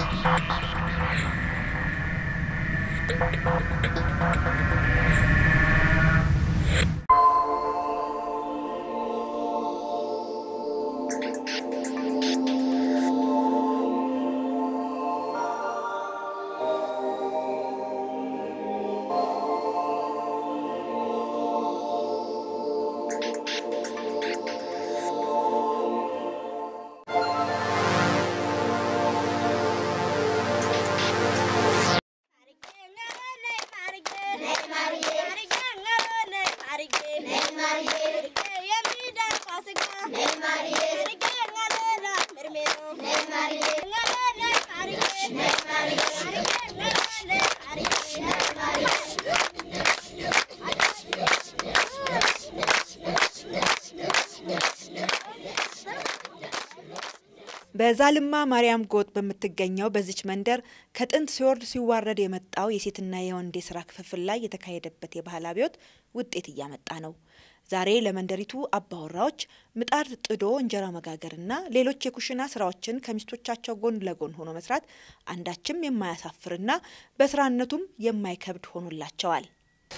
በዛልማ ማርያም ጎጥ በምትገኘው በዚች መንደር ከጥንት ሲወርድ ሲዋረድ የመጣው የሴትና የወንድ የስራ ክፍፍል ላይ የተካሄደበት የባህል አብዮት ውጤት እያመጣ ነው። ዛሬ ለመንደሪቱ አባወራዎች ምጣድ ጥዶ እንጀራ መጋገርና ሌሎች የኩሽና ስራዎችን ከሚስቶቻቸው ጎን ለጎን ሆኖ መስራት አንዳችም የማያሳፍርና በስራነቱም የማይከብድ ሆኖላቸዋል።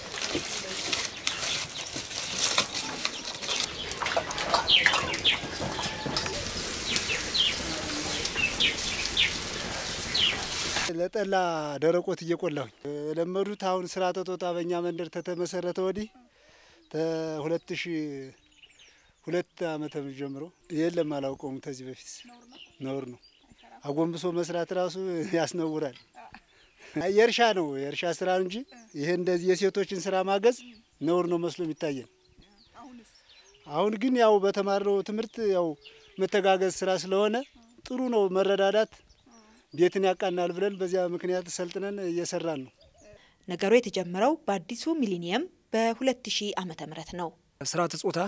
ለጠላ ደረቆት እየቆላሁኝ የለመዱት አሁን ስራ ተጦጣ በእኛ መንደር ተተመሰረተ ወዲህ ከሁለት ሺ ሁለት ዓመተ ምህረት ጀምሮ የለም አላውቀውም። ከዚህ በፊት ነውር ነው። አጎንብሶ መስራት ራሱ ያስነውራል። የእርሻ ነው የእርሻ ስራ እንጂ ይሄ እንደዚህ የሴቶችን ስራ ማገዝ ነውር ነው መስሎ የሚታየን። አሁን ግን ያው በተማርነው ትምህርት ያው መተጋገዝ ስራ ስለሆነ ጥሩ ነው መረዳዳት ቤትን ያቃናል ብለን በዚያ ምክንያት ሰልጥነን እየሰራን ነው። ነገሩ የተጀመረው በአዲሱ ሚሊኒየም በ2000 ዓመተ ምህረት ነው። ስርዓተ ጾታ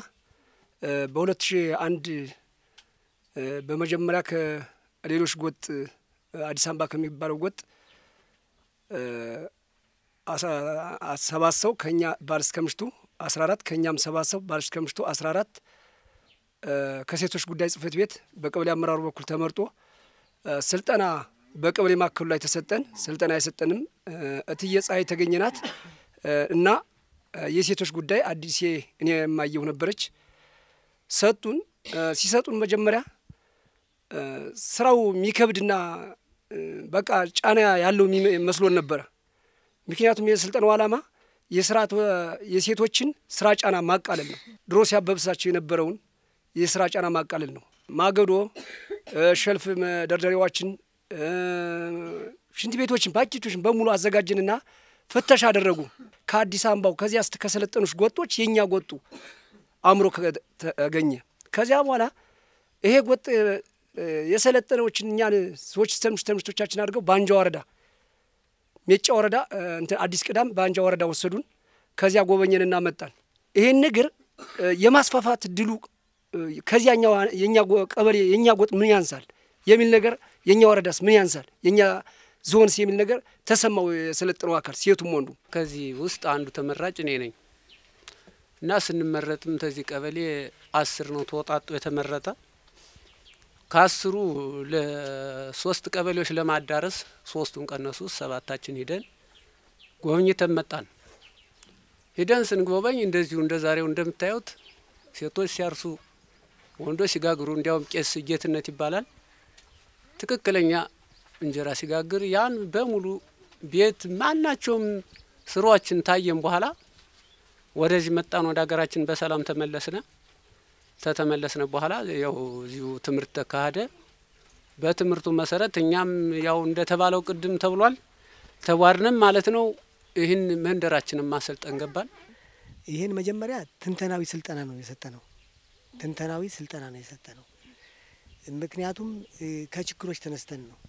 በ2001 በመጀመሪያ ከሌሎች ጎጥ አዲስ አበባ ከሚባለው ጎጥ ሰባት ሰው ከኛ ባል እስከ ምሽቱ 14 ከእኛም ሰባት ሰው ባል እስከ ምሽቱ 14 ከሴቶች ጉዳይ ጽህፈት ቤት በቀበሌ አመራሩ በኩል ተመርጦ ስልጠና በቀበሌ ማዕከሉ ላይ ተሰጠን። ስልጠና የሰጠንም እትዬ ፀሐይ ተገኘናት እና የሴቶች ጉዳይ አዲሴ እኔ የማየሁ ነበረች። ሰጡን። ሲሰጡን መጀመሪያ ስራው የሚከብድና በቃ ጫና ያለው መስሎን ነበረ። ምክንያቱም የስልጠናው ዓላማ የስርዓት የሴቶችን ስራ ጫና ማቃለል ነው። ድሮ ሲያበብሳቸው የነበረውን የስራ ጫና ማቃለል ነው። ማገዶ፣ ሸልፍ መደርደሪያዎችን፣ ሽንት ቤቶችን፣ ፓኬቶችን በሙሉ አዘጋጀንና ፍተሻ አደረጉ። ከአዲስ አበባው ከዚያ ስ ከሰለጠኑች ጎጦች የእኛ ጎጡ አእምሮ ተገኘ። ከዚያ በኋላ ይሄ ጎጥ የሰለጠነዎችን እኛን ሰዎች ስተምሽ ተምሽቶቻችን አድርገው በአንጃ ወረዳ ሜጫ ወረዳ እንትን አዲስ ቅዳም በአንጃ ወረዳ ወሰዱን። ከዚያ ጎበኘንና መጣን። ይሄን ነገር የማስፋፋት ድሉ ከዚያኛው የኛ ቀበሌ የኛ ጎጥ ምን ያንሳል የሚል ነገር የኛ ወረዳስ ምን ያንሳል የኛ ዞንስ የሚል ነገር ተሰማው። የሰለጠነው አካል ሴቱም ወንዱ። ከዚህ ውስጥ አንዱ ተመራጭ እኔ ነኝ እና ስንመረጥም ተዚህ ቀበሌ አስር ነው ተወጣጡ የተመረጠ ከአስሩ ለሶስት ቀበሌዎች ለማዳረስ ሶስቱን ቀነሱ። ሰባታችን ሂደን ጎብኝተን መጣን። ሂደን ስንጎበኝ እንደዚሁ እንደ ዛሬው እንደምታዩት ሴቶች ሲያርሱ፣ ወንዶች ሲጋግሩ፣ እንዲያውም ቄስ ጌትነት ይባላል ትክክለኛ እንጀራ ሲጋግር ያን በሙሉ ቤት ማናቸውም ስራዎችን ታየን። በኋላ ወደዚህ መጣን፣ ወደ ሀገራችን በሰላም ተመለስነ። ተተመለስነ በኋላ ያው እዚሁ ትምህርት ተካሄደ። በትምህርቱ መሰረት እኛም ያው እንደተባለው ቅድም ተብሏል ተዋርንም ማለት ነው። ይህን መንደራችንን ማሰልጠን ገባን። ይህን መጀመሪያ ትንተናዊ ስልጠና ነው የሰጠ ነው። ትንተናዊ ስልጠና ነው የሰጠ ነው። ምክንያቱም ከችግሮች ተነስተን ነው።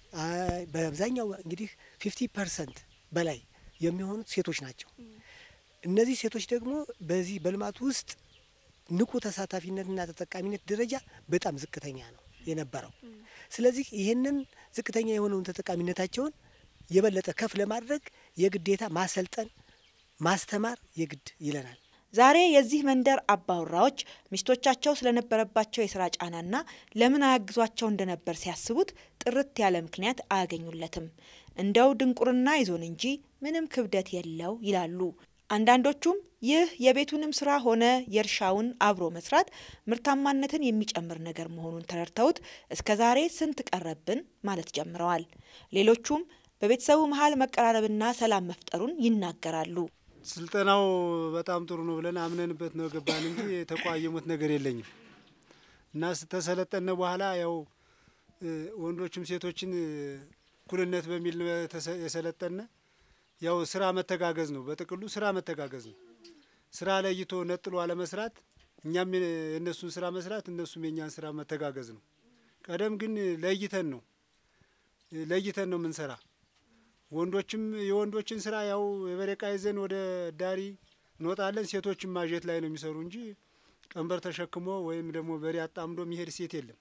በአብዛኛው እንግዲህ ፊፍቲ ፐርሰንት በላይ የሚሆኑት ሴቶች ናቸው። እነዚህ ሴቶች ደግሞ በዚህ በልማቱ ውስጥ ንቁ ተሳታፊነትና ተጠቃሚነት ደረጃ በጣም ዝቅተኛ ነው የነበረው። ስለዚህ ይህንን ዝቅተኛ የሆነውን ተጠቃሚነታቸውን የበለጠ ከፍ ለማድረግ የግዴታ ማሰልጠን፣ ማስተማር የግድ ይለናል። ዛሬ የዚህ መንደር አባወራዎች ሚስቶቻቸው ስለነበረባቸው የስራ ጫናና ለምን አያግዟቸው እንደነበር ሲያስቡት ጥርት ያለ ምክንያት አያገኙለትም። እንደው ድንቁርና ይዞን እንጂ ምንም ክብደት የለው ይላሉ። አንዳንዶቹም ይህ የቤቱንም ስራ ሆነ የእርሻውን አብሮ መስራት ምርታማነትን የሚጨምር ነገር መሆኑን ተረድተውት እስከ ዛሬ ስንት ቀረብን ማለት ጀምረዋል። ሌሎቹም በቤተሰቡ መሀል መቀራረብና ሰላም መፍጠሩን ይናገራሉ። ስልጠናው በጣም ጥሩ ነው ብለን አምነንበት ነው ገባን እንጂ የተቋየሙት ነገር የለኝም እና ስተሰለጠነ በኋላ ያው ወንዶችም ሴቶችን እኩልነት በሚል ነው የሰለጠነ ያው ስራ መተጋገዝ ነው። በጥቅሉ ስራ መተጋገዝ ነው። ስራ ለይቶ ነጥሎ አለመስራት፣ እኛም የእነሱን ስራ መስራት፣ እነሱም የእኛን ስራ መተጋገዝ ነው። ቀደም ግን ለይተን ነው ለይተን ነው የምንሰራ። ወንዶችም የወንዶችን ስራ ያው የበሬ ዕቃ ይዘን ወደ ዳሪ እንወጣለን። ሴቶችም ማጀት ላይ ነው የሚሰሩ እንጂ ቀንበር ተሸክሞ ወይም ደግሞ በሬ አጣምዶ የሚሄድ ሴት የለም።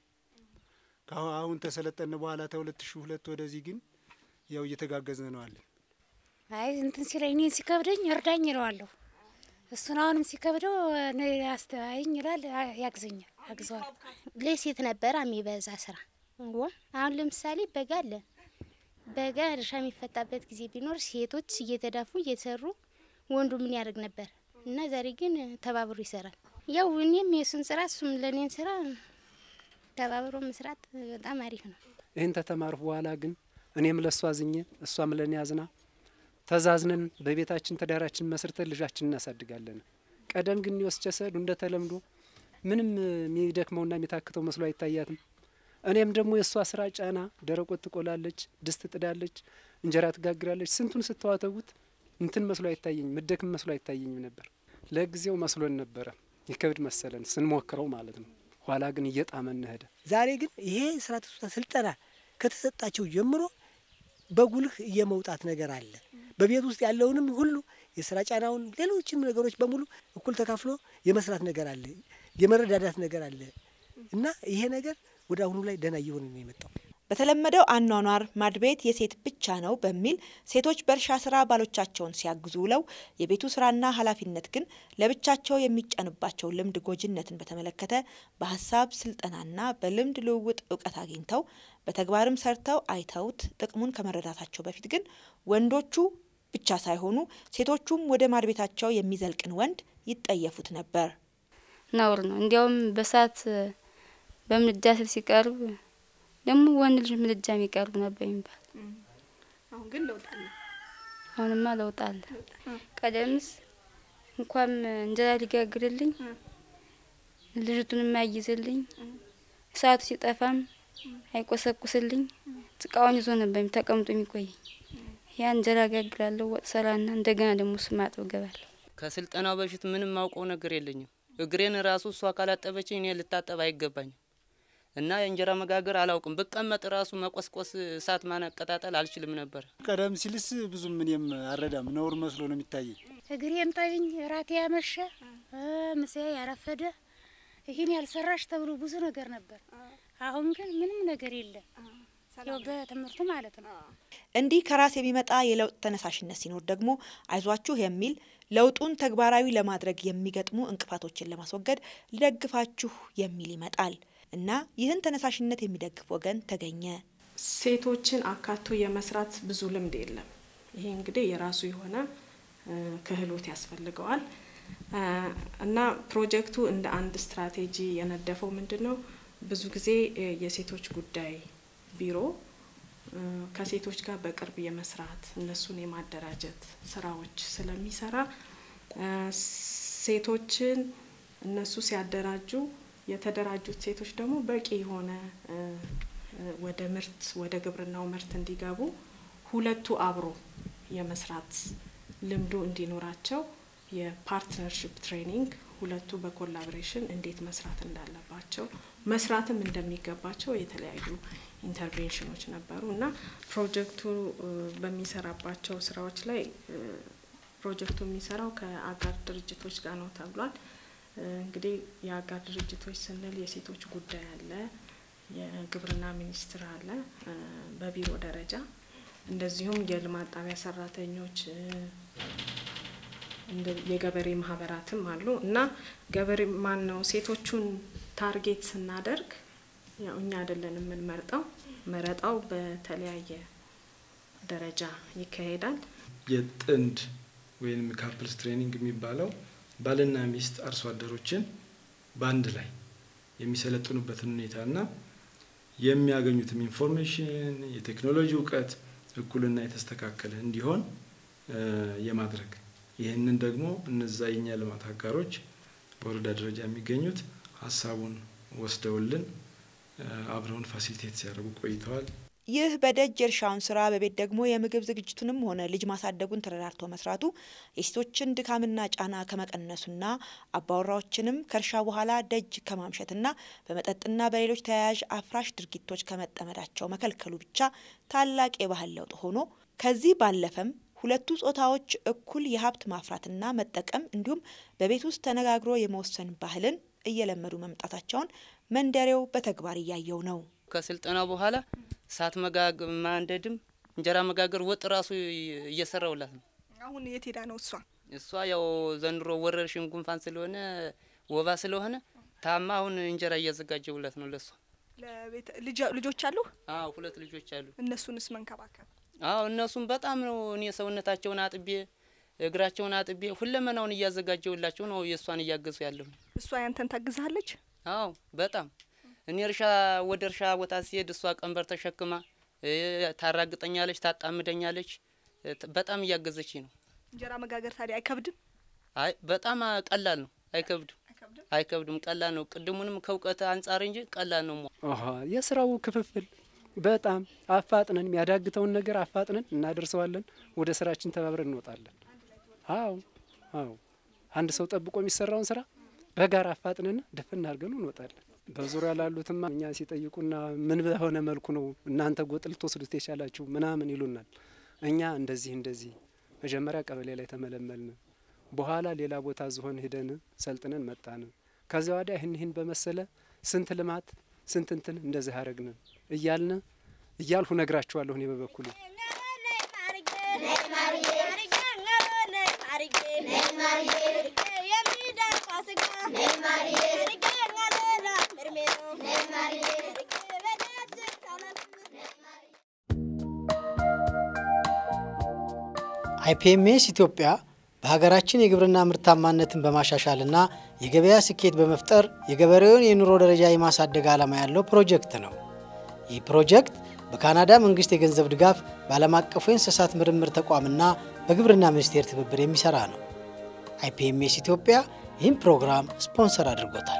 አሁን ተሰለጠነ በኋላ ተሁለት ሺ ሁለት ወደዚህ ግን ያው እየተጋገዝን ነው አለን። አይ እንትን ሲለኝ እኔን ሲከብደኝ እርዳኝ ይለዋለሁ። እሱን አሁንም ሲከብደው አስተያየኝ ይላል፣ ያግዘኛል፣ አግዘዋል። ለሴት ነበር የሚበዛ ስራ። አሁን ለምሳሌ በጋ አለ። በጋ እርሻ የሚፈታበት ጊዜ ቢኖር ሴቶች እየተዳፉ እየሰሩ ወንዱ ምን ያደርግ ነበር እና ዛሬ ግን ተባብሮ ይሰራል። ያው እኔም የእሱን ስራ እሱም ለእኔን ስራ ተባብሮ መስራት በጣም አሪፍ ነው። ይህን ተተማርኩ በኋላ ግን እኔም ለእሷ አዝኜ እሷም ለእኔ አዝና ተዛዝነን በቤታችን ትዳራችን መስርተን ልጃችን እናሳድጋለን። ቀደም ግን የወስቸ ሰዱ እንደ ተለምዶ ምንም የሚደክመውና የሚታክተው መስሎ አይታያትም። እኔም ደግሞ የእሷ ስራ ጫና ደረቆት ትቆላለች፣ ድስት ጥዳለች፣ እንጀራ ትጋግራለች። ስንቱን ስተዋተጉት እንትን መስሎ አይታየኝም፣ ምደክም መስሎ አይታየኝም ነበር። ለጊዜው መስሎን ነበረ ይከብድ መሰለን ስንሞክረው ማለት ነው። ኋላ ግን እየጣመን ሄደ። ዛሬ ግን ይሄ ስራ ተስታ ስልጠና ከተሰጣቸው ጀምሮ በጉልህ የመውጣት ነገር አለ። በቤት ውስጥ ያለውንም ሁሉ የስራ ጫናውን፣ ሌሎችም ነገሮች በሙሉ እኩል ተካፍሎ የመስራት ነገር አለ፣ የመረዳዳት ነገር አለ እና ይሄ ነገር ወደ አሁኑ ላይ ደህና እየሆነ ነው የመጣው። በተለመደው አኗኗር ማድቤት የሴት ብቻ ነው በሚል ሴቶች በእርሻ ስራ ባሎቻቸውን ሲያግዙ ውለው የቤቱ ስራና ኃላፊነት ግን ለብቻቸው የሚጫንባቸው ልምድ ጎጂነትን በተመለከተ በሀሳብ ስልጠናና በልምድ ልውውጥ እውቀት አግኝተው በተግባርም ሰርተው አይተውት ጥቅሙን ከመረዳታቸው በፊት ግን ወንዶቹ ብቻ ሳይሆኑ ሴቶቹም ወደ ማድቤታቸው የሚዘልቅን ወንድ ይጠየፉት ነበር። ነውር ነው። እንዲያውም በሳት በምድጃ ስር ሲቀርብ ደግሞ ወንድ ልጅ ምድጃ የሚቀርቡ ነበር የሚባል። አሁን ግን ለውጥ አለ። አሁንማ ለውጥ አለ። ቀደምስ እንኳን እንጀራ ሊጋግርልኝ ልጅቱን የማያይዝልኝ እሳቱ ሲጠፋም አይቆሰቁስልኝ ጭቃውን ይዞ ነበር ተቀምጦ የሚቆይ። ያ እንጀራ ጋግራለሁ፣ ወጥ ሰራና እንደገና ደግሞ ስማጥብ ገባለሁ። ከስልጠናው በፊት ምንም ማውቀው ነገር የለኝም። እግሬን ራሱ እሷ ካላጠበችኝ እኔ ልታጠብ አይገባኝም። እና የእንጀራ መጋገር አላውቅም። ብቀመጥ ራሱ መቆስቆስ፣ እሳት ማነቀጣጠል አልችልም ነበር። ቀደም ሲልስ ብዙም እኔም አረዳም ነውር መስሎ ነው የሚታየኝ። እግሬን ጠብኝ፣ ራቴ ያመሸ ምሳዬ ያረፈደ ይህን ያልሰራሽ ተብሎ ብዙ ነገር ነበር። አሁን ግን ምንም ነገር የለም። ያው በትምህርቱ ማለት ነው። እንዲህ ከራስ የሚመጣ የለውጥ ተነሳሽነት ሲኖር ደግሞ አይዟችሁ የሚል ለውጡን ተግባራዊ ለማድረግ የሚገጥሙ እንቅፋቶችን ለማስወገድ ልደግፋችሁ የሚል ይመጣል እና ይህን ተነሳሽነት የሚደግፍ ወገን ተገኘ። ሴቶችን አካቶ የመስራት ብዙ ልምድ የለም። ይሄ እንግዲህ የራሱ የሆነ ክህሎት ያስፈልገዋል እና ፕሮጀክቱ እንደ አንድ ስትራቴጂ የነደፈው ምንድን ነው? ብዙ ጊዜ የሴቶች ጉዳይ ቢሮ ከሴቶች ጋር በቅርብ የመስራት እነሱን የማደራጀት ስራዎች ስለሚሰራ ሴቶችን እነሱ ሲያደራጁ የተደራጁት ሴቶች ደግሞ በቂ የሆነ ወደ ምርት ወደ ግብርናው ምርት እንዲገቡ ሁለቱ አብሮ የመስራት ልምዱ እንዲኖራቸው የፓርትነርሽፕ ትሬኒንግ ሁለቱ በኮላቦሬሽን እንዴት መስራት እንዳለባቸው መስራትም እንደሚገባቸው የተለያዩ ኢንተርቬንሽኖች ነበሩ እና ፕሮጀክቱ በሚሰራባቸው ስራዎች ላይ ፕሮጀክቱ የሚሰራው ከአጋር ድርጅቶች ጋር ነው ተብሏል። እንግዲህ የአጋር ድርጅቶች ስንል የሴቶች ጉዳይ አለ፣ የግብርና ሚኒስቴር አለ በቢሮ ደረጃ እንደዚሁም የልማት ጣቢያ ሰራተኞች የገበሬ ማህበራትም አሉ እና ገበሬ ማን ነው ሴቶቹን ታርጌት ስናደርግ ያው እኛ አይደለን የምንመርጠው፣ መረጣው በተለያየ ደረጃ ይካሄዳል። የጥንድ ወይም ካፕልስ ትሬኒንግ የሚባለው ባልና ሚስት አርሶ አደሮችን በአንድ ላይ የሚሰለጥኑበትን ሁኔታና የሚያገኙትም ኢንፎርሜሽን የቴክኖሎጂ እውቀት እኩልና የተስተካከለ እንዲሆን የማድረግ ይህንን ደግሞ እነዛ የኛ ልማት አጋሮች በወረዳ ደረጃ የሚገኙት ሀሳቡን ወስደውልን አብረውን ፋሲሊቴት ሲያደርጉ ቆይተዋል። ይህ በደጅ የእርሻውን ስራ በቤት ደግሞ የምግብ ዝግጅቱንም ሆነ ልጅ ማሳደጉን ተረዳርቶ መስራቱ የሴቶችን ድካምና ጫና ከመቀነሱና አባወራዎችንም ከእርሻ በኋላ ደጅ ከማምሸትና በመጠጥና በሌሎች ተያያዥ አፍራሽ ድርጊቶች ከመጠመዳቸው መከልከሉ ብቻ ታላቅ የባህል ለውጥ ሆኖ ከዚህ ባለፈም ሁለቱ ጾታዎች እኩል የሀብት ማፍራትና መጠቀም እንዲሁም በቤት ውስጥ ተነጋግሮ የመወሰን ባህልን እየለመዱ መምጣታቸውን መንደሬው በተግባር እያየው ነው። ከስልጠና በኋላ እሳት መጋግ ማንደድም እንጀራ መጋገር ወጥ ራሱ እየሰራውላት ነው። አሁን የት ሄዳ ነው እሷ? እሷ ያው ዘንድሮ ወረርሽኝ ጉንፋን ስለሆነ ወባ ስለሆነ ታማ አሁን እንጀራ እያዘጋጀውላት ነው ለሷ። ልጆች አሉ? አዎ ሁለት ልጆች አሉ። እነሱንስ መንከባከብ? አዎ እነሱም በጣም ነው እኔ ሰውነታቸውን አጥቤ እግራቸውን አጥቤ ሁለመናውን እያዘጋጀውላቸው ነው የእሷን እያገዙ ያለሁ። እሷ ያንተን ታግዝሃለች? አዎ በጣም እኔ እርሻ ወደ እርሻ ቦታ ሲሄድ እሷ ቀንበር ተሸክማ ታራግጠኛለች፣ ታጣምደኛለች። በጣም እያገዘችኝ ነው። እንጀራ መጋገር ታዲያ አይከብድም? አይ በጣም ቀላል ነው፣ አይከብድም፣ አይከብድም፣ ቀላል ነው። ቅድሙንም ከእውቀት አንጻር እንጂ ቀላል ነው። የስራው ክፍፍል በጣም አፋጥነን የሚያዳግተውን ነገር አፋጥነን እናደርሰዋለን። ወደ ስራችን ተባብረን እንወጣለን። አዎ አዎ፣ አንድ ሰው ጠብቆ የሚሰራውን ስራ በጋራ አፋጥነን ድፍን አድርገን እንወጣለን። በዙሪያ ላሉትማ እኛ ሲጠይቁና ምን በሆነ መልኩ ነው እናንተ ጎጥ ልትወስዱት የቻላችሁ ምናምን ይሉናል። እኛ እንደዚህ እንደዚህ መጀመሪያ ቀበሌ ላይ ተመለመልን፣ በኋላ ሌላ ቦታ ዝሆን ሂደን ሰልጥነን መጣን። ከዚያ ወዲያ ይህን ይህን በመሰለ ስንት ልማት ስንት እንትን እንደዚህ አረግን እያልን እያልሁ ነግራችኋለሁ። እኔ በበኩሌ አይፒኤምኤስ ኢትዮጵያ በሀገራችን የግብርና ምርታማነትን በማሻሻልና የገበያ ስኬት በመፍጠር የገበሬውን የኑሮ ደረጃ የማሳደግ ዓላማ ያለው ፕሮጀክት ነው። ይህ ፕሮጀክት በካናዳ መንግስት የገንዘብ ድጋፍ በዓለም አቀፉ የእንስሳት ምርምር ተቋምና በግብርና ሚኒስቴር ትብብር የሚሰራ ነው። አይፒኤምኤስ ኢትዮጵያ ይህን ፕሮግራም ስፖንሰር አድርጎታል።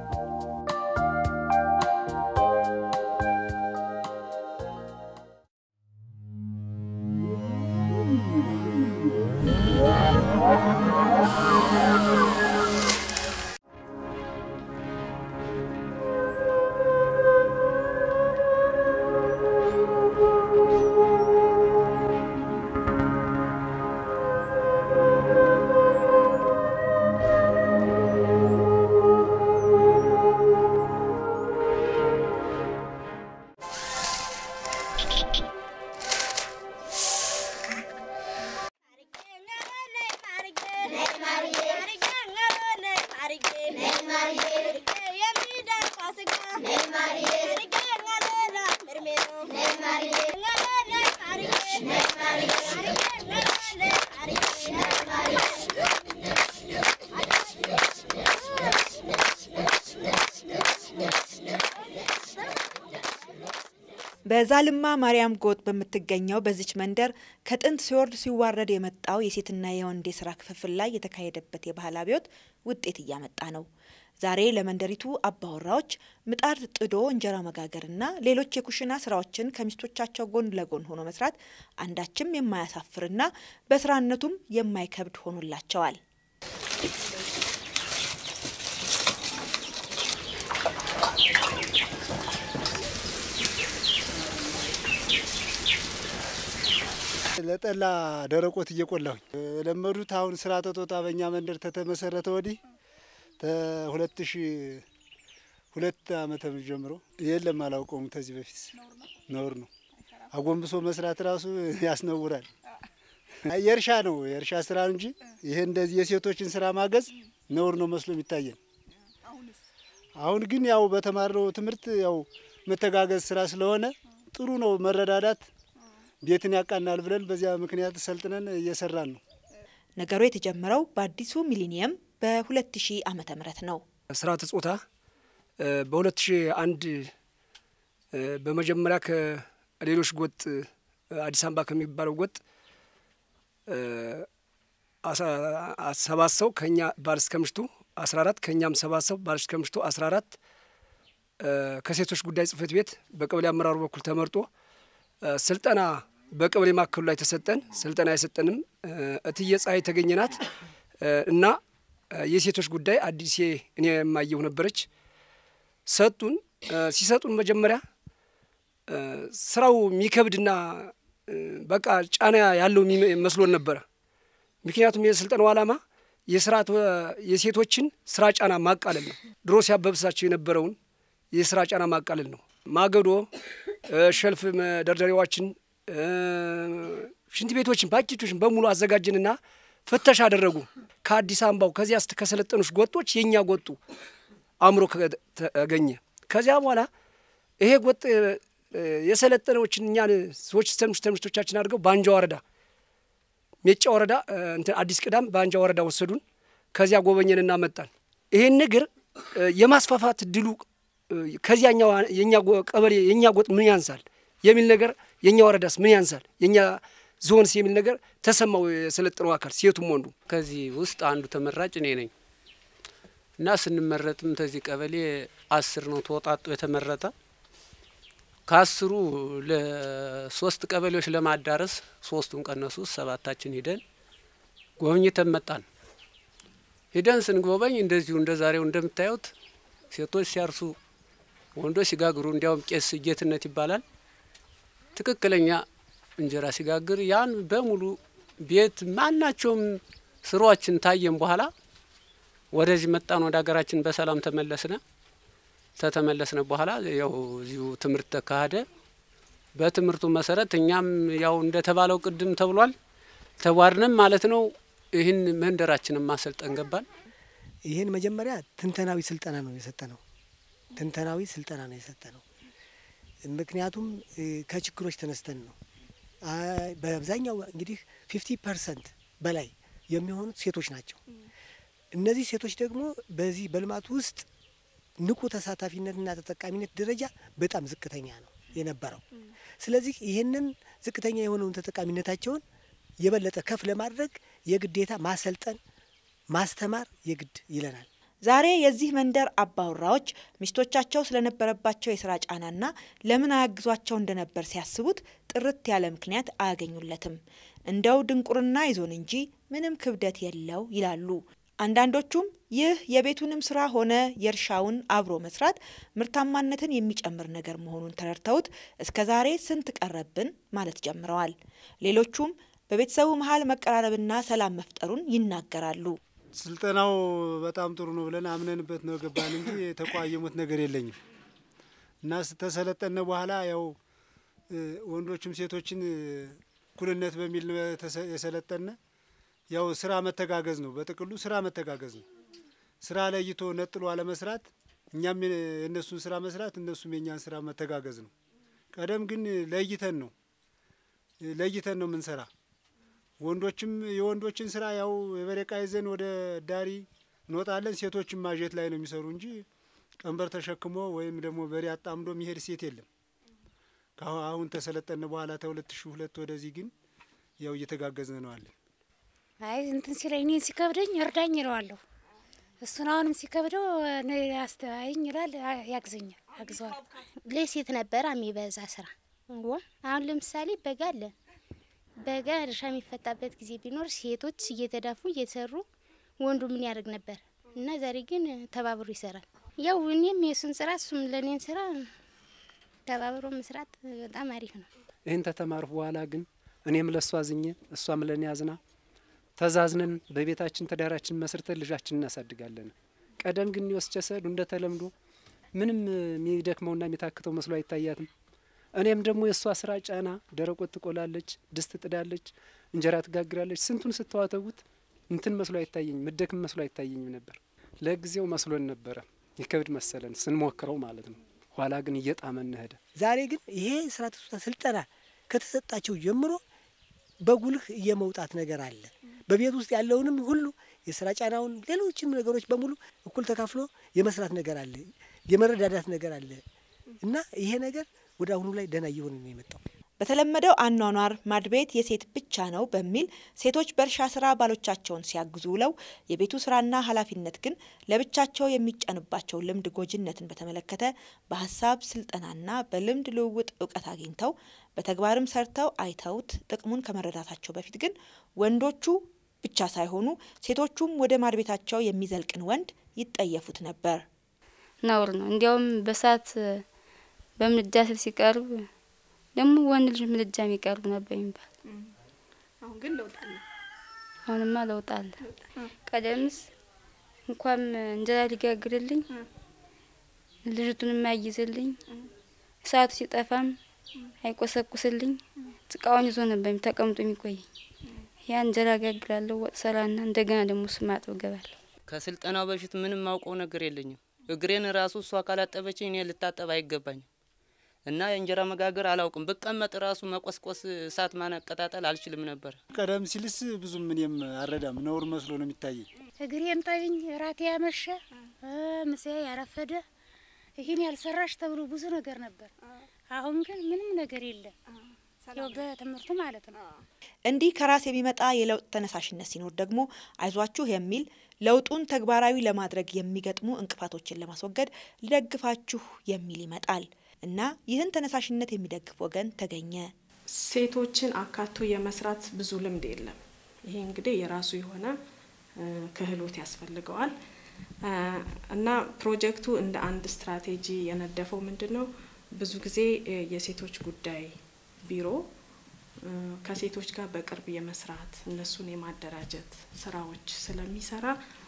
በዛልማ ማርያም ጎጥ በምትገኘው በዚች መንደር ከጥንት ሲወርድ ሲዋረድ የመጣው የሴትና የወንድ የስራ ክፍፍል ላይ የተካሄደበት የባህል አብዮት ውጤት እያመጣ ነው። ዛሬ ለመንደሪቱ አባወራዎች ምጣድ ጥዶ እንጀራ መጋገርና ሌሎች የኩሽና ስራዎችን ከሚስቶቻቸው ጎን ለጎን ሆኖ መስራት አንዳችም የማያሳፍርና በስራነቱም የማይከብድ ሆኖላቸዋል። ለጠላ ደረቆት እየቆላሁኝ የለመዱት አሁን ስራ ተጦጣ በእኛ መንደር ተተመሰረተ ወዲህ ከሁለት ሺ ሁለት አመተ ምህረት ጀምሮ የለም አላውቀውም። ከዚህ በፊት ነውር ነው። አጎንብሶ መስራት ራሱ ያስነውራል። የእርሻ ነው የእርሻ ስራ እንጂ ይሄ እንደዚህ የሴቶችን ስራ ማገዝ ነውር ነው መስሎ የሚታየን። አሁን ግን ያው በተማርነው ትምህርት ያው መተጋገዝ ስራ ስለሆነ ጥሩ ነው መረዳዳት ቤትን ያቃናል ብለን በዚያ ምክንያት ሰልጥነን እየሰራን ነው። ነገሩ የተጀመረው በአዲሱ ሚሊኒየም በ2000 ዓመተ ምህረት ነው። ስርዓተ ጾታ በ2001 በመጀመሪያ ከሌሎች ጎጥ አዲስ አበባ ከሚባለው ጎጥ ሰባት ሰው ከኛ ባል እስከ ምሽቱ አስራ አራት ከእኛም ሰባት ሰው ባል እስከ ምሽቱ አስራ አራት ከሴቶች ጉዳይ ጽህፈት ቤት በቀበሌ አመራሩ በኩል ተመርጦ ስልጠና በቀበሌ ማዕከሉ ላይ ተሰጠን። ስልጠና የሰጠንም እትዬ ፀሐይ የተገኘናት እና የሴቶች ጉዳይ አዲሴ እኔ የማየሁ ነበረች። ሰጡን። ሲሰጡን መጀመሪያ ስራው የሚከብድና በቃ ጫና ያለው መስሎን ነበረ። ምክንያቱም የስልጠናው ዓላማ የስርዓት የሴቶችን ስራ ጫና ማቃለል ነው። ድሮ ሲያበብሳቸው የነበረውን የስራ ጫና ማቃለል ነው። ማገዶ፣ ሸልፍ መደርደሪያዎችን፣ ሽንት ቤቶችን፣ ፓኬቶችን በሙሉ አዘጋጅንና ፍተሻ አደረጉ። ከአዲስ አበባው ከዚያ ከሰለጠኑች ጎጦች የእኛ ጎጡ አእምሮ ተገኘ። ከዚያ በኋላ ይሄ ጎጥ የሰለጠነዎችን እኛን ሰዎች ተምሽ ተምሽቶቻችን አድርገው በአንጃ ወረዳ ሜጫ ወረዳ እንትን አዲስ ቅዳም በአንጃ ወረዳ ወሰዱን። ከዚያ ጎበኘን እና መጣን። ይሄን ነገር የማስፋፋት ድሉ ከዚያኛው የኛ ቀበሌ የኛ ጎጥ ምን ያንሳል የሚል ነገር የኛ ወረዳስ ምን ያንሳል የኛ ዞንስ የሚል ነገር ተሰማው። የሰለጠነው አካል ሴቱም ወንዱ ከዚህ ውስጥ አንዱ ተመራጭ እኔ ነኝ እና ስንመረጥም ተዚህ ቀበሌ አስር ነው ተወጣጡ የተመረጠ ከአስሩ ለሶስት ቀበሌዎች ለማዳረስ ሶስቱን ቀነሱ ሰባታችን ሂደን ጎብኝተን መጣን። ሂደን ስንጎበኝ እንደዚሁ እንደ ዛሬው እንደምታዩት ሴቶች ሲያርሱ፣ ወንዶች ሲጋግሩ፣ እንዲያውም ቄስ ጌትነት ይባላል ትክክለኛ እንጀራ ሲጋግር ያን በሙሉ ቤት ማናቸውም ስራዎችን ታየን። በኋላ ወደዚህ መጣን፣ ወደ ሀገራችን በሰላም ተመለስነ። ተተመለስነ በኋላ ያው እዚሁ ትምህርት ተካሄደ። በትምህርቱ መሰረት እኛም ያው እንደተባለው ቅድም ተብሏል ተዋርንም ማለት ነው። ይህን መንደራችንን ማሰልጠን ገባን። ይህን መጀመሪያ ትንተናዊ ስልጠና ነው የሰጠ ነው። ትንተናዊ ስልጠና ነው የሰጠ ነው። ምክንያቱም ከችግሮች ተነስተን ነው። በአብዛኛው እንግዲህ ፊፍቲ ፐርሰንት በላይ የሚሆኑት ሴቶች ናቸው። እነዚህ ሴቶች ደግሞ በዚህ በልማቱ ውስጥ ንቁ ተሳታፊነትና ተጠቃሚነት ደረጃ በጣም ዝቅተኛ ነው የነበረው። ስለዚህ ይህንን ዝቅተኛ የሆነውን ተጠቃሚነታቸውን የበለጠ ከፍ ለማድረግ የግዴታ ማሰልጠን፣ ማስተማር የግድ ይለናል። ዛሬ የዚህ መንደር አባወራዎች ሚስቶቻቸው ስለነበረባቸው የስራ ጫናና ለምን አያግዟቸው እንደነበር ሲያስቡት ጥርት ያለ ምክንያት አያገኙለትም። እንደው ድንቁርና ይዞን እንጂ ምንም ክብደት የለው ይላሉ። አንዳንዶቹም ይህ የቤቱንም ስራ ሆነ የእርሻውን አብሮ መስራት ምርታማነትን የሚጨምር ነገር መሆኑን ተረድተውት እስከ ዛሬ ስንት ቀረብን ማለት ጀምረዋል። ሌሎቹም በቤተሰቡ መሀል መቀራረብና ሰላም መፍጠሩን ይናገራሉ። ስልጠናው በጣም ጥሩ ነው ብለን አምነንበት ነው ገባን እንጂ የተቋየሙት ነገር የለኝም እና ስተሰለጠነ በኋላ ያው ወንዶችም ሴቶችን እኩልነት በሚል የሰለጠነ ያው ስራ መተጋገዝ ነው። በጥቅሉ ስራ መተጋገዝ ነው። ስራ ለይቶ ነጥሎ አለመስራት፣ እኛም የእነሱን ስራ መስራት፣ እነሱም የእኛን ስራ መተጋገዝ ነው። ቀደም ግን ለይተን ነው ለይተን ነው የምንሰራ። ወንዶችም የወንዶችን ስራ ያው የበሬቃ ይዘን ወደ ዳሪ እንወጣለን። ሴቶችም ማጀት ላይ ነው የሚሰሩ እንጂ ቀንበር ተሸክሞ ወይም ደግሞ በሬ አጣምዶ የሚሄድ ሴት የለም። አሁን ተሰለጠነ በኋላ ተሁለት ሺህ ሁለት ወደዚህ ግን ያው እየተጋገዝን ነው አለን። አይ እንትን ሲለኝ እኔን ሲከብደኝ እርዳኝ ይለዋለሁ። እሱን አሁንም ሲከብደው አስተያየኝ ይላል፣ ያግዘኛል፣ ያግዘዋል። ለሴት ነበር የሚበዛ ስራ። አሁን ለምሳሌ በጋ አለ። በጋ እርሻ የሚፈታበት ጊዜ ቢኖር ሴቶች እየተዳፉ እየሰሩ ወንዱ ምን ያደርግ ነበር እና ዛሬ ግን ተባብሮ ይሰራል። ያው እኔም የእሱን ስራ እሱም ለእኔን ስራ ተባብሮ መስራት በጣም አሪፍ ነው። ይህን ተተማርኩ በኋላ ግን እኔም ለእሷ አዝኜ እሷም ለእኔ አዝና ተዛዝነን በቤታችን ትዳራችን መስርተን ልጃችን እናሳድጋለን። ቀደም ግን ወስጀ ሰዱ እንደ ተለምዶ ምንም የሚደክመውና የሚታክተው መስሎ አይታያትም። እኔም ደግሞ የእሷ ስራ ጫና፣ ደረቆት ትቆላለች፣ ድስት ጥዳለች፣ እንጀራ ትጋግራለች። ስንቱን ስተዋተውት እንትን መስሎ አይታየኝም፣ ምደክም መስሎ አይታየኝም ነበር። ለጊዜው መስሎን ነበረ ይከብድ መሰለን ስንሞክረው ማለት ነው። ኋላ ግን እየጣመን ሄደ። ዛሬ ግን ይሄ ስራ ተስታ ስልጠና ከተሰጣቸው ጀምሮ በጉልህ የመውጣት ነገር አለ። በቤት ውስጥ ያለውንም ሁሉ የስራ ጫናውን፣ ሌሎችንም ነገሮች በሙሉ እኩል ተካፍሎ የመስራት ነገር አለ፣ የመረዳዳት ነገር አለ እና ይሄ ነገር ወደ አሁኑ ላይ ደህና እየሆነ ነው የመጣው። በተለመደው አኗኗር ማድቤት የሴት ብቻ ነው በሚል ሴቶች በእርሻ ስራ ባሎቻቸውን ሲያግዙ ውለው የቤቱ ስራና ኃላፊነት ግን ለብቻቸው የሚጫንባቸው ልምድ ጎጂነትን በተመለከተ በሀሳብ ስልጠናና በልምድ ልውውጥ እውቀት አግኝተው በተግባርም ሰርተው አይተውት ጥቅሙን ከመረዳታቸው በፊት ግን ወንዶቹ ብቻ ሳይሆኑ ሴቶቹም ወደ ማድቤታቸው የሚዘልቅን ወንድ ይጠየፉት ነበር። ነውር ነው። እንዲያውም በሳት በምድጃ ስር ሲቀርብ ደግሞ ወንድ ልጅ ምድጃ የሚቀርቡ ነበር የሚባል። አሁን ግን ለውጥ አለ። አሁንማ ለውጥ አለ። ቀደምስ እንኳን እንጀራ ሊጋግርልኝ ልጅቱን የማያይዝልኝ እሳቱ ሲጠፋም አይቆሰቁስልኝ ጭቃውን ይዞ ነበር ተቀምጦ የሚቆይ። ያ እንጀራ ጋግራለሁ፣ ወጥ ሰራና እንደገና ደግሞ እሱ ማጠብ ገባለሁ። ከስልጠናው በፊት ምንም ማውቀው ነገር የለኝም። እግሬን ራሱ እሷ ካላጠበችኝ እኔ ልታጠብ አይገባኝም። እና የእንጀራ መጋገር አላውቅም። ብቀመጥ ራሱ መቆስቆስ፣ እሳት ማነቀጣጠል አልችልም ነበር። ቀደም ሲልስ ብዙም እኔም አረዳም ነውር መስሎ ነው የሚታየኝ። እግሬን ጠብኝ፣ ራቴ ያመሸ ምሳዬ ያረፈደ ይህን ያልሰራሽ ተብሎ ብዙ ነገር ነበር። አሁን ግን ምንም ነገር የለም። ያው በትምህርቱ ማለት ነው። እንዲህ ከራስ የሚመጣ የለውጥ ተነሳሽነት ሲኖር ደግሞ አይዟችሁ የሚል ለውጡን ተግባራዊ ለማድረግ የሚገጥሙ እንቅፋቶችን ለማስወገድ ልደግፋችሁ የሚል ይመጣል እና ይህን ተነሳሽነት የሚደግፍ ወገን ተገኘ። ሴቶችን አካቶ የመስራት ብዙ ልምድ የለም። ይሄ እንግዲህ የራሱ የሆነ ክህሎት ያስፈልገዋል እና ፕሮጀክቱ እንደ አንድ ስትራቴጂ የነደፈው ምንድን ነው? ብዙ ጊዜ የሴቶች ጉዳይ ቢሮ ከሴቶች ጋር በቅርብ የመስራት እነሱን የማደራጀት ስራዎች ስለሚሰራ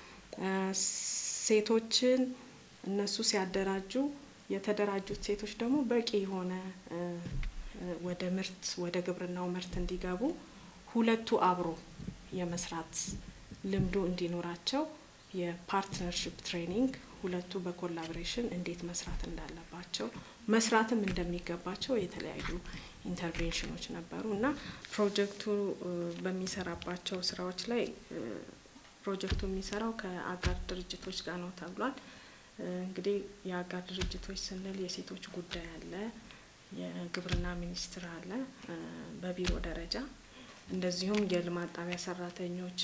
ሴቶችን እነሱ ሲያደራጁ የተደራጁት ሴቶች ደግሞ በቂ የሆነ ወደ ምርት ወደ ግብርናው ምርት እንዲገቡ ሁለቱ አብሮ የመስራት ልምዱ እንዲኖራቸው የፓርትነርሽፕ ትሬኒንግ ሁለቱ በኮላቦሬሽን እንዴት መስራት እንዳለባቸው መስራትም እንደሚገባቸው የተለያዩ ኢንተርቬንሽኖች ነበሩ እና ፕሮጀክቱ በሚሰራባቸው ስራዎች ላይ ፕሮጀክቱ የሚሰራው ከአጋር ድርጅቶች ጋር ነው ተብሏል። እንግዲህ የአጋር ድርጅቶች ስንል የሴቶች ጉዳይ አለ፣ የግብርና ሚኒስቴር አለ በቢሮ ደረጃ እንደዚሁም የልማት ጣቢያ ሰራተኞች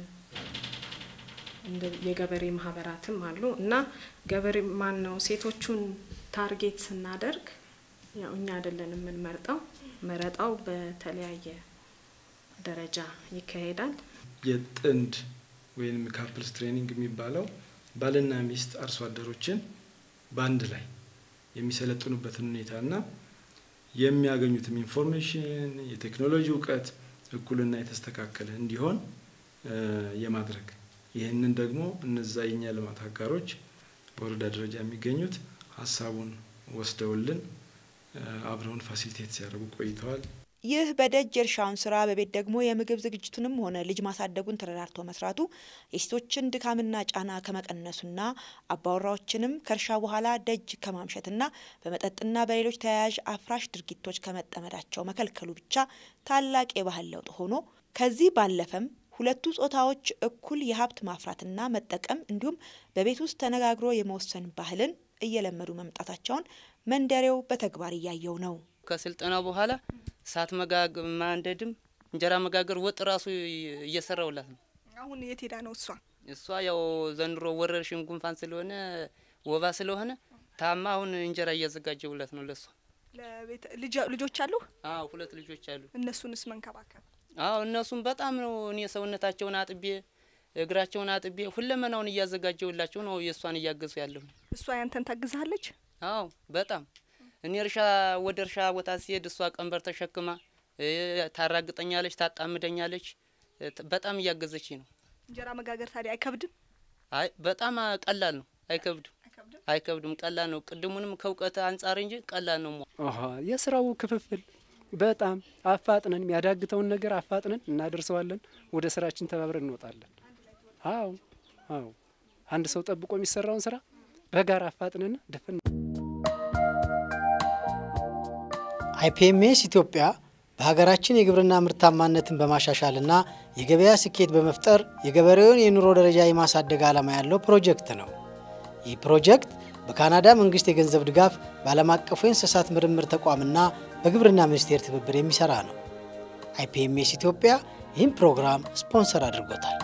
የገበሬ ማህበራትም አሉ እና ገበሬ ማን ነው ሴቶቹን ታርጌት ስናደርግ ያው እኛ አይደለን የምንመርጠው፣ መረጣው በተለያየ ደረጃ ይካሄዳል። የጥንድ ወይም ካፕልስ ትሬኒንግ የሚባለው ባልና ሚስት አርሶ አደሮችን በአንድ ላይ የሚሰለጥኑበትን ሁኔታና የሚያገኙትም ኢንፎርሜሽን የቴክኖሎጂ እውቀት እኩልና የተስተካከለ እንዲሆን የማድረግ ይህንን ደግሞ እነዛ የኛ ልማት አጋሮች በወረዳ ደረጃ የሚገኙት ሀሳቡን ወስደውልን አብረውን ፋሲሊቴት ሲያደርጉ ቆይተዋል። ይህ በደጅ የእርሻውን ስራ በቤት ደግሞ የምግብ ዝግጅቱንም ሆነ ልጅ ማሳደጉን ተረዳርቶ መስራቱ የሴቶችን ድካምና ጫና ከመቀነሱና አባወራዎችንም ከእርሻ በኋላ ደጅ ከማምሸትና በመጠጥና በሌሎች ተያያዥ አፍራሽ ድርጊቶች ከመጠመዳቸው መከልከሉ ብቻ ታላቅ የባህል ለውጥ ሆኖ ከዚህ ባለፈም ሁለቱ ጾታዎች እኩል የሀብት ማፍራትና መጠቀም እንዲሁም በቤት ውስጥ ተነጋግሮ የመወሰን ባህልን እየለመዱ መምጣታቸውን መንደሬው በተግባር እያየው ነው። ከስልጠና በኋላ እሳት መጋግ ማንደድም እንጀራ መጋገር ወጥ ራሱ እየሰራውላት ነው። አሁን የት ሄዳ ነው እሷ? እሷ ያው ዘንድሮ ወረርሽኝ ጉንፋን ስለሆነ ወባ ስለሆነ ታማ አሁን እንጀራ እያዘጋጀውላት ነው ለሷ። ልጆች አሉ? አዎ ሁለት ልጆች አሉ። እነሱንስ መንከባከብ? አዎ እነሱም በጣም ነው እኔ ሰውነታቸውን አጥቤ እግራቸውን አጥቤ ሁለመናውን እያዘጋጀውላቸው ነው የእሷን እያገዙ ያለሁ። እሷ ያንተን ታግዛለች? አዎ በጣም እኔ እርሻ ወደ እርሻ ቦታ ሲሄድ እሷ ቀንበር ተሸክማ ታራግጠኛለች፣ ታጣምደኛለች። በጣም እያገዘች ነው። እንጀራ መጋገር ታዲያ አይከብድም? አይ በጣም ቀላል ነው፣ አይከብድም። አይከብድም፣ ቀላል ነው። ቅድሙንም ከእውቀት አንጻር እንጂ ቀላል ነው። ኦሆ የስራው ክፍፍል በጣም አፋጥነን የሚያዳግተውን ነገር አፋጥነን እናደርሰዋለን። ወደ ስራችን ተባብረን እንወጣለን። አዎ አዎ፣ አንድ ሰው ጠብቆ የሚሰራውን ስራ በጋራ አፋጥነን ደፍን አይፒኤምኤስ ኢትዮጵያ በሀገራችን የግብርና ምርታማነትን በማሻሻልና የገበያ ስኬት በመፍጠር የገበሬውን የኑሮ ደረጃ የማሳደግ ዓላማ ያለው ፕሮጀክት ነው። ይህ ፕሮጀክት በካናዳ መንግስት የገንዘብ ድጋፍ በዓለም አቀፉ የእንስሳት ምርምር ተቋምና በግብርና ሚኒስቴር ትብብር የሚሰራ ነው። አይፒኤምኤስ ኢትዮጵያ ይህም ፕሮግራም ስፖንሰር አድርጎታል።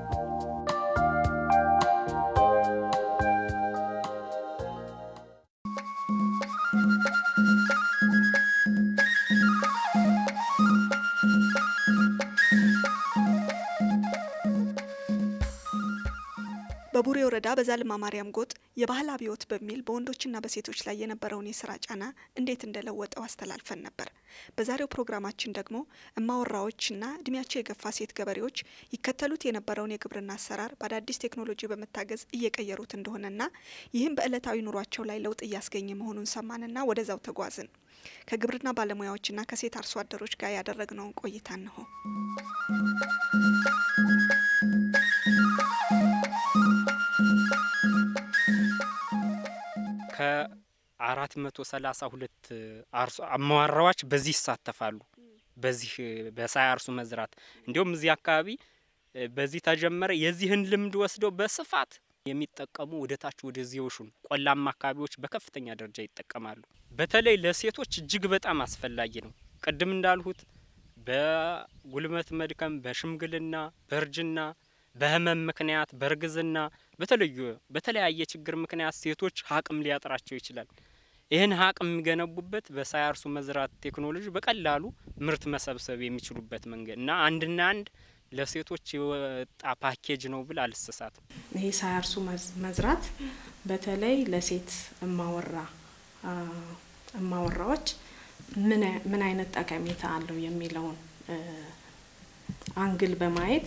በቡሬ ወረዳ በዛልማ ማርያም ጎጥ የባህል አብዮት በሚል በወንዶችና በሴቶች ላይ የነበረውን የስራ ጫና እንዴት እንደለወጠው አስተላልፈን ነበር። በዛሬው ፕሮግራማችን ደግሞ እማወራዎችና እድሜያቸው የገፋ ሴት ገበሬዎች ይከተሉት የነበረውን የግብርና አሰራር በአዳዲስ ቴክኖሎጂ በመታገዝ እየቀየሩት እንደሆነና ይህም በዕለታዊ ኑሯቸው ላይ ለውጥ እያስገኘ መሆኑን ሰማንና ወደዛው ተጓዝን። ከግብርና ባለሙያዎችና ከሴት አርሶ አደሮች ጋር ያደረግነውን ቆይታ እንሆ። ከአራት መቶ ሰላሳ ሁለት አርሶ አማዋራዎች በዚህ ይሳተፋሉ። በዚህ በሳያርሱ መዝራት እንዲሁም እዚህ አካባቢ በዚህ ተጀመረ። የዚህን ልምድ ወስደው በስፋት የሚጠቀሙ ወደ ታች ወደዚህ የውሹን ቆላማ አካባቢዎች በከፍተኛ ደረጃ ይጠቀማሉ። በተለይ ለሴቶች እጅግ በጣም አስፈላጊ ነው። ቅድም እንዳልሁት በጉልበት መድከም፣ በሽምግልና፣ በእርጅና፣ በህመም ምክንያት፣ በእርግዝና በተለዩ በተለያየ ችግር ምክንያት ሴቶች አቅም ሊያጥራቸው ይችላል። ይህን አቅም የሚገነቡበት በሳያርሱ መዝራት ቴክኖሎጂ በቀላሉ ምርት መሰብሰብ የሚችሉበት መንገድ እና አንድና አንድ ለሴቶች የወጣ ፓኬጅ ነው ብል አልሰሳትም። ይሄ ሳያርሱ መዝራት በተለይ ለሴት እማወራ እማወራዎች ምን አይነት ጠቀሜታ አለው የሚለውን አንግል በማየት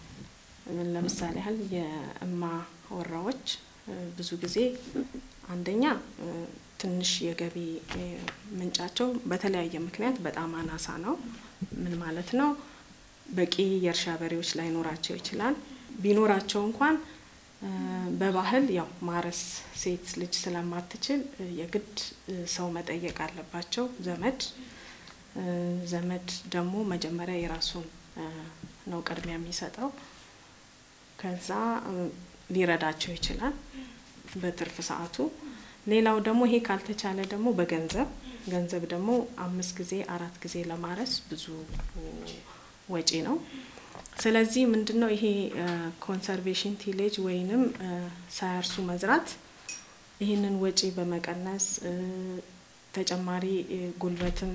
ለምሳሌ ያህል የእማ ወራዎች ብዙ ጊዜ አንደኛ ትንሽ የገቢ ምንጫቸው በተለያየ ምክንያት በጣም አናሳ ነው። ምን ማለት ነው? በቂ የእርሻ በሬዎች ላይኖራቸው ይችላል። ቢኖራቸው እንኳን በባህል ያው ማረስ ሴት ልጅ ስለማትችል የግድ ሰው መጠየቅ አለባቸው፣ ዘመድ ዘመድ ደግሞ መጀመሪያ የራሱን ነው ቅድሚያ የሚሰጠው። ከዛ ሊረዳቸው ይችላል በትርፍ ሰዓቱ። ሌላው ደግሞ ይሄ ካልተቻለ ደግሞ በገንዘብ ገንዘብ ደግሞ አምስት ጊዜ አራት ጊዜ ለማረስ ብዙ ወጪ ነው። ስለዚህ ምንድን ነው ይሄ ኮንሰርቬሽን ቲሌጅ ወይንም ሳያርሱ መዝራት ይህንን ወጪ በመቀነስ ተጨማሪ ጉልበትም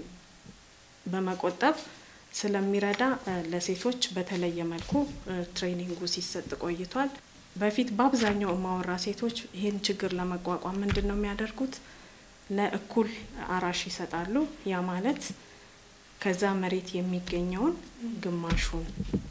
በመቆጠብ ስለሚረዳ ለሴቶች በተለየ መልኩ ትሬኒንጉ ሲሰጥ ቆይቷል። በፊት በአብዛኛው እማወራ ሴቶች ይህን ችግር ለመቋቋም ምንድን ነው የሚያደርጉት? ለእኩል አራሽ ይሰጣሉ። ያ ማለት ከዛ መሬት የሚገኘውን ግማሹን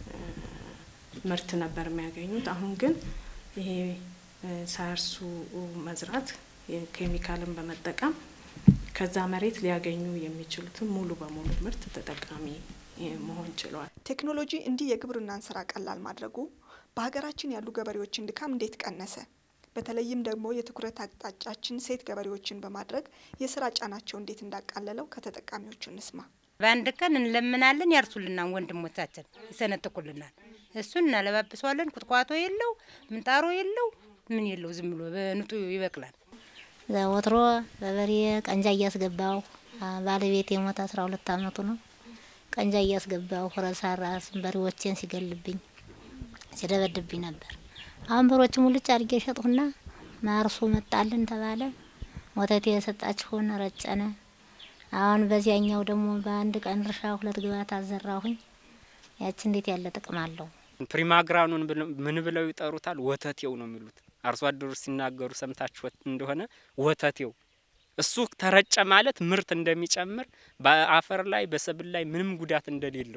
ምርት ነበር የሚያገኙት። አሁን ግን ይሄ ሳያርሱ መዝራት ኬሚካልን በመጠቀም ከዛ መሬት ሊያገኙ የሚችሉትን ሙሉ በሙሉ ምርት ተጠቃሚ መሆን ችለዋል። ቴክኖሎጂ እንዲህ የግብርናን ስራ ቀላል ማድረጉ በሀገራችን ያሉ ገበሬዎችን ድካም እንዴት ቀነሰ? በተለይም ደግሞ የትኩረት አቅጣጫችን ሴት ገበሬዎችን በማድረግ የስራ ጫናቸው እንዴት እንዳቃለለው ከተጠቃሚዎቹ እንስማ። በአንድ ቀን እንለምናለን፣ ያርሱልናል፣ ወንድሞቻችን ይሰነጥቁልናል። እሱን እናለባብሰዋለን። ቁጥቋጦ የለው ምንጣሮ የለው ምን የለው፣ ዝም ብሎ በንጡ ይበቅላል። ወትሮ በበሬ ቀንጃ እያስገባው ባለቤት የሞተ አስራ ሁለት አመቱ ነው። ቀንጃ እያስገባው ረሳራስ በሬዎቼን ሲገልብኝ ሲደበድብኝ ነበር። አሁን በሮች ሙልጭ አድርጌ ሸጥሁና ማርሱ መጣልን ተባለ። ወተት የሰጣችሁን ረጨነ። አሁን በዚያኛው ደግሞ በአንድ ቀን እርሻ ሁለት ግባት አዘራሁኝ። ያቺ እንዴት ያለ ጥቅም አለው! ፕሪማግራኑን ምን ብለው ይጠሩታል? ወተቴው ነው የሚሉት አርሶ አደሮች ሲናገሩ ሰምታችሁ እንደሆነ ወተቴው እሱ ተረጨ ማለት ምርት እንደሚጨምር በአፈር ላይ በሰብል ላይ ምንም ጉዳት እንደሌለው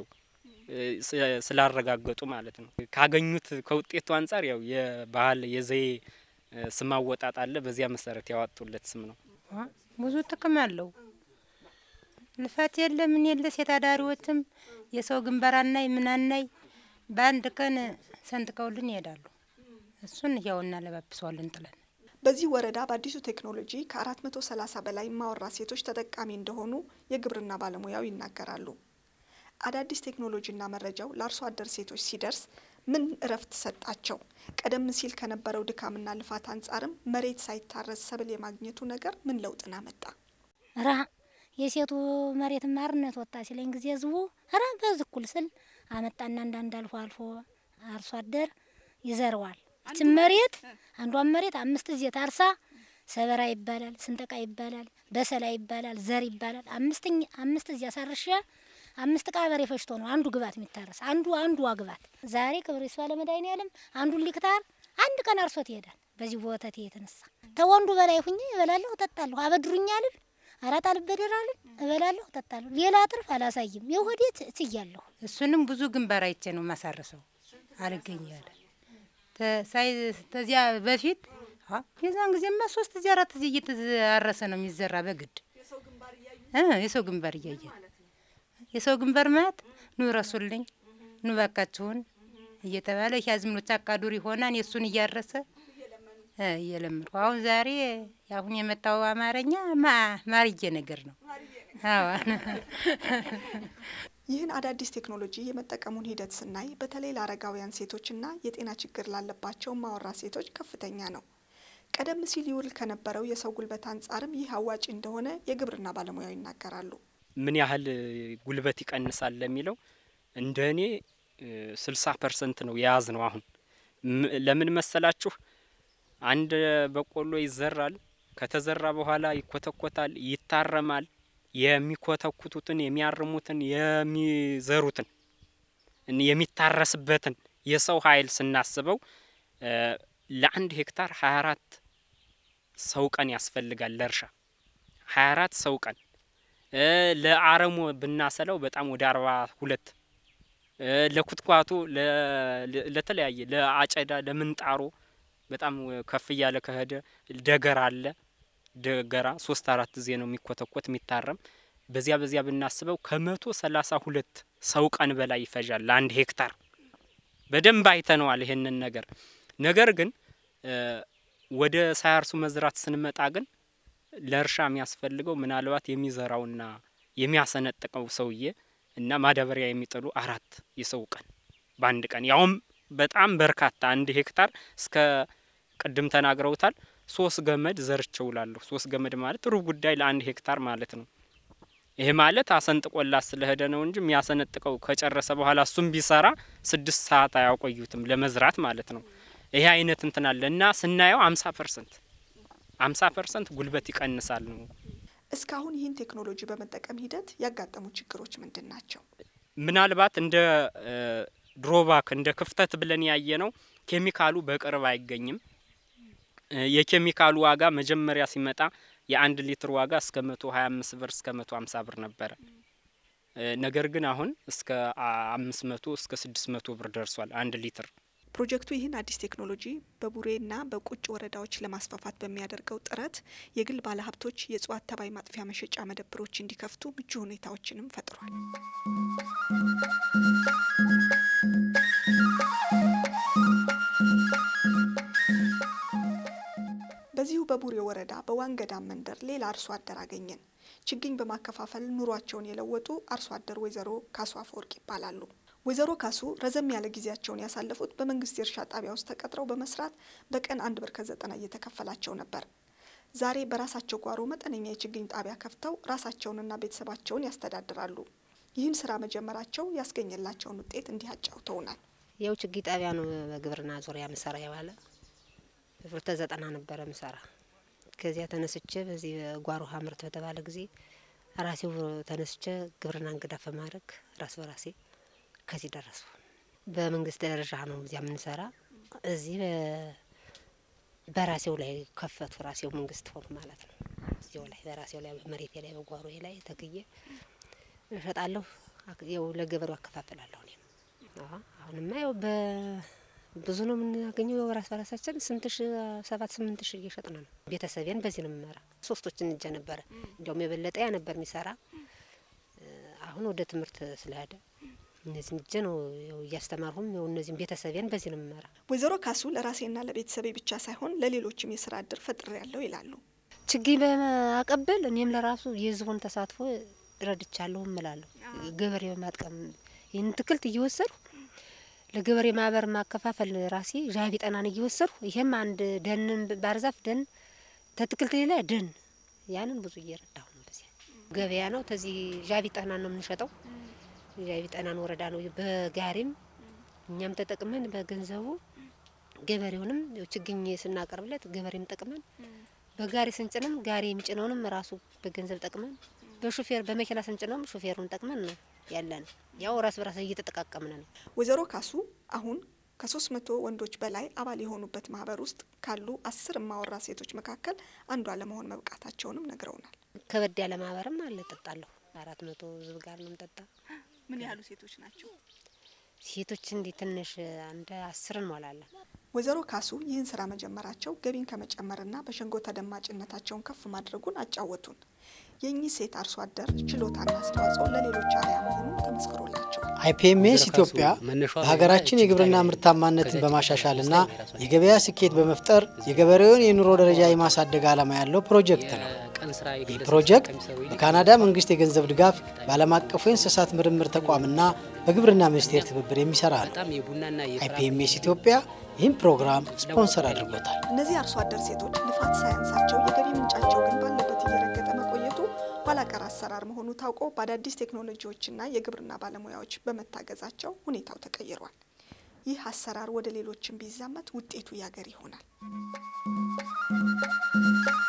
ስላረጋገጡ ማለት ነው። ካገኙት ከውጤቱ አንጻር ያው የባህል የዘዬ ስም አወጣጥ አለ። በዚያ መሰረት ያወጡለት ስም ነው። ብዙ ጥቅም አለው። ልፋት የለ ምን የለ ሴት አዳሪዎችም የሰው ግንባር አናይ ምን አናይ በአንድ ቀን ሰንጥቀውልን ይሄዳሉ። እሱን ያው እናለባብሰዋለን ጥለን በዚህ ወረዳ በአዲሱ ቴክኖሎጂ ከ430 በላይ ማወራ ሴቶች ተጠቃሚ እንደሆኑ የግብርና ባለሙያው ይናገራሉ። አዳዲስ ቴክኖሎጂና መረጃው ለአርሶ አደር ሴቶች ሲደርስ ምን እረፍት ሰጣቸው? ቀደም ሲል ከነበረው ድካምና ልፋት አንጻርም መሬት ሳይታረስ ሰብል የማግኘቱ ነገር ምን ለውጥን አመጣ? ራ የሴቱ መሬት ማርነት ወጣ ሲለኝ ጊዜ ህዝቡ ራ በዝኩል ስል አመጣና አንዳንድ አልፎ አልፎ አርሶ አደር ይዘረዋል። ይችን መሬት አንዷን መሬት አምስት ጊዜ ታርሳ ሰበራ ይባላል፣ ስንጠቃ ይባላል፣ በሰላ ይባላል፣ ዘር ይባላል። አምስትኝ አምስት ጊዜ አሳርሻ አምስት ቃ በሬ ፈሽቶ ነው አንዱ ግባት የሚታረስ አንዱ አንዱ ግባት። ዛሬ ክብር ይስፋ ለመድኃኒዓለም አንዱን ሊክታር አንድ ቀን አርሶት ይሄዳል። በዚህ ወተት የተነሳ ተወንዱ በላይ ሁኜ እበላለሁ፣ እጠጣለሁ። አበድሩኝ አልል አራት አልበደር አልል እበላለሁ፣ እጠጣለሁ። ሌላ ትርፍ አላሳይም። የሆዴ ትያለሁ። እሱንም ብዙ ግንባር አይቼ ነው ማሳረሰው አልገኛለ ሳይ ተዚያ በፊት የዛን ጊዜማ ሶስት ጊዜ አራት ጊዜ እየተዛረሰ ነው የሚዘራ በግድ የሰው ግንባር እያየ የሰው ግንባር ማለት ኑ ረሱልኝ ኑ ባካችሁን እየተባለ ያዝምኖች አቃዱር ይሆናል የእሱን እያረሰ እየለመድኩ አሁን ዛሬ አሁን የመጣው አማርኛ ማርዬ ነገር ነው። ይህን አዳዲስ ቴክኖሎጂ የመጠቀሙን ሂደት ስናይ በተለይ ለአረጋውያን ሴቶችና የጤና ችግር ላለባቸው ማወራ ሴቶች ከፍተኛ ነው። ቀደም ሲል ይውል ከነበረው የሰው ጉልበት አንጻርም ይህ አዋጭ እንደሆነ የግብርና ባለሙያው ይናገራሉ። ምን ያህል ጉልበት ይቀንሳል ለሚለው እንደ እኔ ስልሳ ፐርሰንት ነው የያዝ ነው። አሁን ለምን መሰላችሁ? አንድ በቆሎ ይዘራል። ከተዘራ በኋላ ይኮተኮታል፣ ይታረማል። የሚኮተኩቱትን፣ የሚያርሙትን፣ የሚዘሩትን፣ የሚታረስበትን የሰው ኃይል ስናስበው ለአንድ ሄክታር ሀያ አራት ሰው ቀን ያስፈልጋል ለእርሻ ሀያ አራት ሰው ቀን ለአረሞ ብናሰለው በጣም ወደ አርባ ሁለት ለኩትኳቱ ለተለያየ ለአጨዳ ለምንጣሮ በጣም ከፍ እያለ ከሄደ ደገራ አለ። ደገራ ሶስት አራት ጊዜ ነው የሚኮተኮት የሚታረም። በዚያ በዚያ ብናስበው ከመቶ ሰላሳ ሁለት ሰው ቀን በላይ ይፈጃል ለአንድ ሄክታር። በደንብ አይተነዋል ይሄንን ነገር። ነገር ግን ወደ ሳያርሱ መዝራት ስንመጣ ግን ለእርሻ የሚያስፈልገው ምናልባት የሚዘራውና የሚያሰነጥቀው ሰውዬ እና ማዳበሪያ የሚጥሉ አራት የሰው ቀን በአንድ ቀን ያውም በጣም በርካታ አንድ ሄክታር እስከ ቅድም ተናግረውታል ሶስት ገመድ ዘርቼ ውላለሁ። ሶስት ገመድ ማለት ሩብ ጉዳይ ለአንድ ሄክታር ማለት ነው። ይሄ ማለት አሰንጥቆላት ስለሄደ ነው እንጂ የሚያሰነጥቀው ከጨረሰ በኋላ እሱም ቢሰራ ስድስት ሰዓት አያቆዩትም ለመዝራት ማለት ነው። ይሄ አይነት እንትን አለ እና ስናየው አምሳ ፐርሰንት አምሳ ፐርሰንት ጉልበት ይቀንሳል ነው። እስካሁን ይህን ቴክኖሎጂ በመጠቀም ሂደት ያጋጠሙ ችግሮች ምንድን ናቸው? ምናልባት እንደ ድሮባክ እንደ ክፍተት ብለን ያየ ነው ኬሚካሉ በቅርብ አይገኝም። የኬሚካሉ ዋጋ መጀመሪያ ሲመጣ የአንድ ሊትር ዋጋ እስከ መቶ ሀያ አምስት ብር እስከ መቶ ሀምሳ ብር ነበረ። ነገር ግን አሁን እስከ አምስት መቶ እስከ ስድስት መቶ ብር ደርሷል አንድ ሊትር። ፕሮጀክቱ ይህን አዲስ ቴክኖሎጂ በቡሬና በቁጭ ወረዳዎች ለማስፋፋት በሚያደርገው ጥረት የግል ባለሀብቶች የእጽዋት ተባይ ማጥፊያ መሸጫ መደብሮች እንዲከፍቱ ምቹ ሁኔታዎችንም ፈጥሯል። በዚሁ በቡሬ ወረዳ በዋንገዳም መንደር ሌላ አርሶ አደር አገኘን። ችግኝ በማከፋፈል ኑሯቸውን የለወጡ አርሶ አደር ወይዘሮ ካሱ አፈወርቅ ይባላሉ። ወይዘሮ ካሱ ረዘም ያለ ጊዜያቸውን ያሳለፉት በመንግስት የእርሻ ጣቢያ ውስጥ ተቀጥረው በመስራት በቀን አንድ ብር ከዘጠና እየተከፈላቸው ነበር። ዛሬ በራሳቸው ጓሮ መጠነኛ የችግኝ ጣቢያ ከፍተው ራሳቸውንና ቤተሰባቸውን ያስተዳድራሉ። ይህን ስራ መጀመራቸው ያስገኘላቸውን ውጤት እንዲህ አጫውተውናል። ያው ችግኝ ጣቢያ ነው በግብርና ዙሪያ ምሰራ የዋለ ብር ተዘጠና ነበረ ምሰራ። ከዚያ ተነስቼ በዚህ ጓሮ ሀምርት በተባለ ጊዜ ራሴው ተነስቼ ግብርና እንግዳ በማድረግ ራስ በራሴ ከዚህ ደረሱ። በመንግስት ደረጃ ነው እዚያ የምንሰራ። እዚህ በራሴው ላይ ከፈቱ። ራሴው መንግስት ሆኑ ማለት ነው። እዚው ላይ በራሴው ላይ መሬቴ ላይ በጓሮ ላይ ተክዬ እሸጣለሁ። ያው ለገበሬው አከፋፍላለሁ። እኔም አሁንማ ያው ብዙ ነው የምናገኘው። ራስ በራሳችን ስንት ሺ ሰባት ስምንት ሺ እየሸጥን ነው። ቤተሰቤን በዚህ ነው የምመራ። ሶስቶችን እጀ ነበረ እንዲያውም የበለጠ ያ ነበር የሚሰራ። አሁን ወደ ትምህርት ስለሄደ እነዚህን እጀ ነው ያው እያስተማርሁም ያው እነዚህም ቤተሰቤን በዚህ ነው የምመራ። ወይዘሮ ካሱ ለራሴና ለቤተሰቤ ብቻ ሳይሆን ለሌሎችም የስራ እድል ፈጥሬ ያለው ይላሉ። ችግኝ በማቀበል እኔም ለራሱ የህዝቡን ተሳትፎ ረድቻለሁ እምላለሁ። ገበሬ በማጥቀም ይህን ትክልት እየወሰድሁ ለገበሬ ማህበር ማከፋፈል ራሴ ዣቢ ጠናን እየወሰድሁ ይሄም አንድ ደንን ባርዛፍ ደን ተትክልት ሌላ ደን ያንን ብዙ እየረዳሁ ነው። በዚያ ገበያ ነው። ተዚህ ዣቢ ጠናን ነው የምንሸጠው። ዣቢ ጠናን ወረዳ ነው። በጋሪም እኛም ተጠቅመን በገንዘቡ ገበሬውንም ችግኝ ስናቀርብለት ገበሬም ጠቅመን በጋሪ ስንጭንም ጋሪ የሚጭነውንም ራሱ በገንዘብ ጠቅመን በሹፌር በመኪና ስንጭነውም ሹፌሩን ጠቅመን ነው ያለን። ያው ራስ በራስ እየተጠቃቀምን ነው። ወይዘሮ ካሱ አሁን ከሶስት መቶ ወንዶች በላይ አባል የሆኑበት ማህበር ውስጥ ካሉ አስር እማወራ ሴቶች መካከል አንዷ ለመሆን መብቃታቸውንም ነግረውናል። ከበድ ያለ ማህበርም አለ። ጠጣለሁ አራት መቶ ህዝብ ጋር ነው ምጠጣ። ምን ያህሉ ሴቶች ናቸው? ሴቶች እንዲህ ትንሽ አንድ አስር እንሞላለን። ወይዘሮ ካሱ ይህን ስራ መጀመራቸው ገቢን ከመጨመርና በሸንጎ ተደማጭነታቸውን ከፍ ማድረጉን አጫወቱን። የእኚህ ሴት አርሶ አደር ችሎታና አስተዋጽኦ ለሌሎች አርአያ መሆኑን ተመስክሮላቸዋል። አይፒኤምኤስ ኢትዮጵያ በሀገራችን የግብርና ምርታማነትን በማሻሻልና የገበያ ስኬት በመፍጠር የገበሬውን የኑሮ ደረጃ የማሳደግ ዓላማ ያለው ፕሮጀክት ነው። ይህ ፕሮጀክት በካናዳ መንግስት የገንዘብ ድጋፍ በዓለም አቀፉ የእንስሳት ምርምር ተቋምና በግብርና ሚኒስቴር ትብብር የሚሰራ ነው። አይፒኤምኤስ ኢትዮጵያ ይህም ፕሮግራም ስፖንሰር አድርጎታል። እነዚህ አርሶ አደር ሴቶች ልፋት ሳያንሳቸው የገቢ ምንጫቸው ግን ባለበት እየረገጠ መቆየቱ ኋላ ቀር አሰራር መሆኑ ታውቆ በአዳዲስ ቴክኖሎጂዎችና የግብርና ባለሙያዎች በመታገዛቸው ሁኔታው ተቀይሯል። ይህ አሰራር ወደ ሌሎችም ቢዛመት ውጤቱ ያገር ይሆናል።